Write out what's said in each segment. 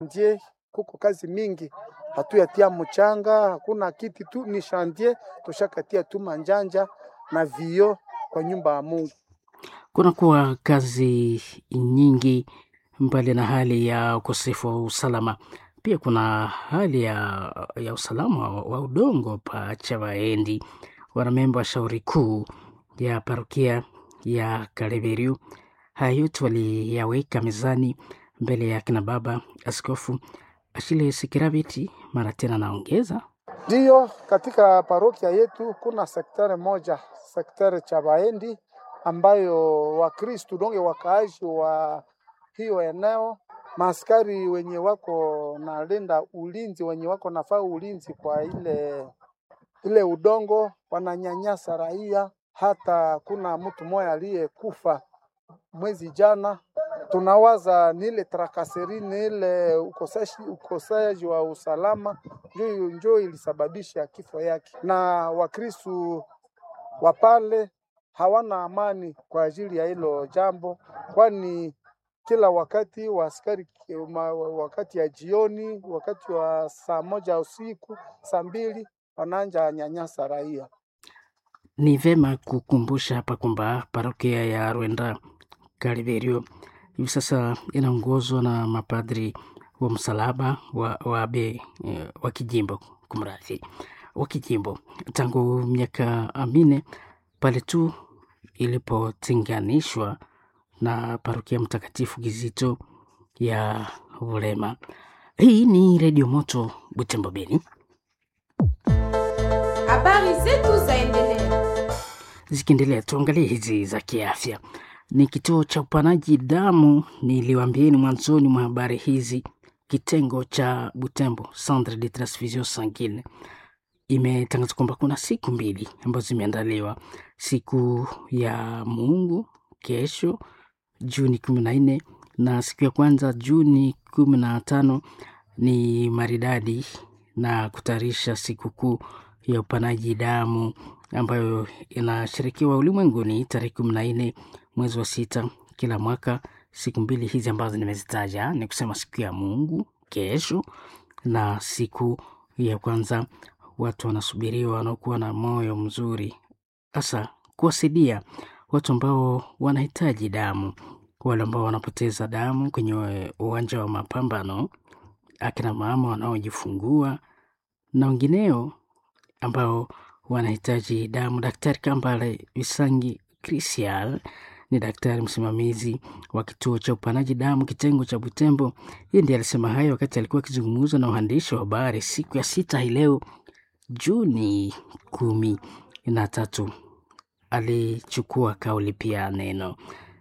Ndiye kuko kazi mingi, hatuyatia mchanga, hakuna kiti tu, ni shantie tushakatia tu manjanja na vio kwa nyumba ya Mungu. Kunakuwa kazi nyingi mbali na hali ya ukosefu wa usalama, pia kuna hali ya, ya usalama wa, wa udongo pa Chavaendi. Wanamemba wa shauri kuu ya parokia ya Kaleberiu haya yote waliyaweka mezani mbele ya kina baba Askofu Ashile Sikirabiti. Mara tena naongeza Ndiyo, katika parokia yetu kuna sektari moja, sektari Chavaendi ambayo Wakristu donge wakaaji wa hiyo eneo, maaskari wenye wako nalinda ulinzi, wenye wako nafaa ulinzi kwa ile ile udongo, wananyanyasa raia. Hata kuna mtu mmoja aliyekufa mwezi jana. Tunawaza ni ile trakaseri, ni ile ukosaji, ukosaji wa usalama njo njo ilisababisha kifo yake, na Wakristu wa pale hawana amani kwa ajili ya hilo jambo, kwani kila wakati wa askari ma- wakati ya jioni, wakati wa saa moja usiku, saa mbili wanaanja nyanyasa raia. Ni vema kukumbusha hapa kwamba parokia ya Rwenda Kaliberio hivi sasa inaongozwa na mapadri wa msalaba wa, wa abe eh, wa kijimbo kumradhi, wa kijimbo tangu miaka minne pale tu ilipotenganishwa na parokia Mtakatifu Kizito ya Ulema. Hii ni Redio Moto Butembo Beni. Habari zetu zaendelea. Zikiendelea, tuangalie hizi za kiafya. Ni kituo cha upanaji damu, niliwaambieni mwanzoni mwa habari hizi, kitengo cha Butembo, Centre de Transfusion Sanguine, imetangaza kwamba kuna siku mbili ambazo zimeandaliwa, siku ya Mungu kesho Juni kumi na nne na siku ya kwanza Juni kumi na tano ni maridadi na kutayarisha sikukuu ya upanaji damu ambayo inashirikiwa ulimwenguni tarehe kumi na nne mwezi wa sita kila mwaka. Siku mbili hizi ambazo nimezitaja ni kusema siku ya Mungu kesho na siku ya kwanza. Watu wanasubiriwa wanaokuwa na moyo mzuri, hasa kuwasaidia watu ambao wanahitaji damu, wale ambao wanapoteza damu kwenye uwanja wa mapambano, akina mama wanaojifungua na wengineo ambao wanahitaji damu. Daktari Kambale Visangi Christian ni daktari msimamizi wa kituo cha upanaji damu kitengo cha Butembo. Yeye ndiye alisema hayo wakati alikuwa akizungumza na waandishi wa habari siku ya sita hii leo Juni kumi na tatu. Alichukua kauli pia neno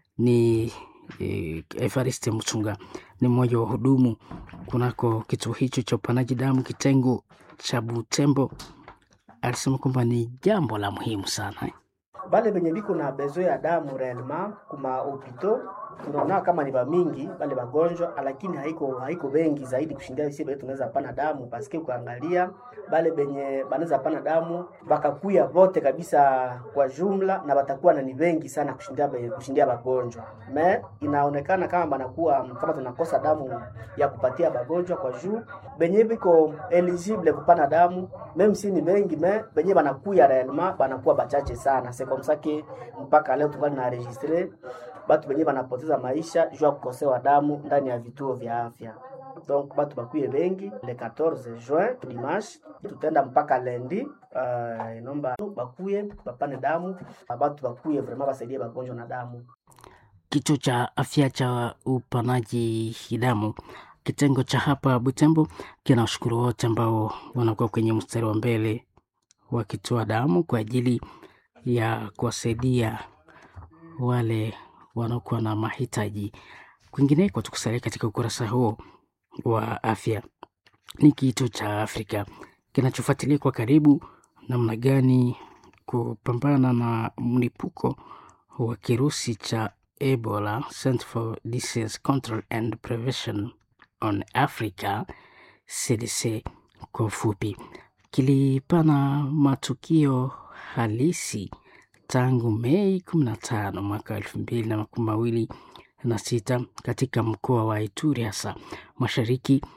ni eh, Evariste Mutunga ni mmoja wa wahudumu kunako kituo hicho cha upanaji damu kitengo cha Butembo. Alisema kwamba ni jambo la muhimu sana eh. bale benye biko na bezo ya damu réellement kuma hopito tunaona kama ni bamingi bale bagonjwa, lakini haiko haiko bengi zaidi kushindia sisi bale tunaweza pana damu paske ukaangalia bale benye banaweza pana damu bakakuya vote kabisa kwa jumla, na batakuwa na ni bengi sana kushindia be- kushindia bagonjwa. Me inaonekana kama banakuwa kama tunakosa damu ya kupatia bagonjwa kwa juu benye biko eligible kupana damu meme si ni bengi me benye banakuya réellement banakuwa bachache sana c'est comme ça que mpaka leo tungali na registre batu benye banapoteza maisha juu ya kukosewa damu ndani ya vituo vya afya donc batu bakuye bengi le 14 juin dimanche tutenda mpaka lendi uh, inomba bakuye bapane damu batu bakuye vraiment basaidie bagonjwa na damu Kituo cha afya cha upanaji damu kitengo cha hapa Butembo kinawashukuru wote ambao wanakuwa kwenye mstari wa mbele wakitoa damu kwa ajili ya kuwasaidia wale wanaokuwa na mahitaji. Kwingineko, tukusalia katika ukurasa huo wa afya, ni kituo cha Afrika kinachofuatilia kwa karibu namna gani kupambana na mlipuko wa kirusi cha Ebola, Center for Disease Control and Prevention on Africa, CDC kwa ufupi, kilipana matukio halisi tangu Mei 15 mwaka elfu mbili na makumi mawili na sita katika mkoa wa Ituri hasa mashariki